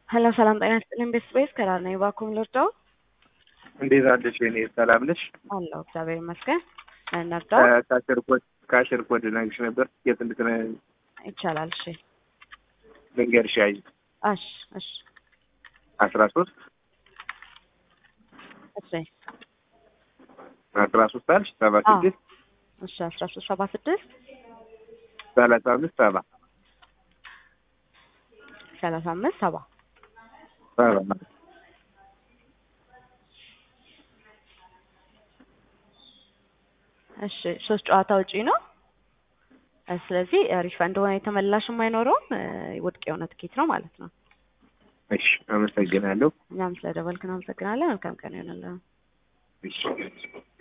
ሄሎ ሰላም ጤና ይስጥልኝ። ቤት ስፔስ ከዳር ነኝ። እባክዎን ልርዳው? እንዴት አለሽ? የኔ ሰላም ነሽ? አለሁ እግዚአብሔር ይመስገን። ነርዳው ከአሽር ኮድ ከአሽር ኮድ ነግሽ ነበር የት እንድትነ ይቻላል። እሺ ልንገርሽ ያይ እሺ እሺ አስራ ሶስት እሺ አስራ ሶስት አልሽ ሰባ አዎ። ስድስት እሺ አስራ ሶስት ሰባ ስድስት ሰላሳ አምስት ሰባ ሰላሳ አምስት ሰባ ሰባ እሺ ሶስት ጨዋታ ውጪ ነው። እ ስለዚህ ሪፈንድ ሆነ የተመላሽም አይኖረውም እ ውድቅ የሆነ ትኬት ነው ማለት ነው። እሺ አመሰግናለሁ። እኛም ስለደወልክን አመሰግናለን። መልካም ቀን ይሆንልን። እሺ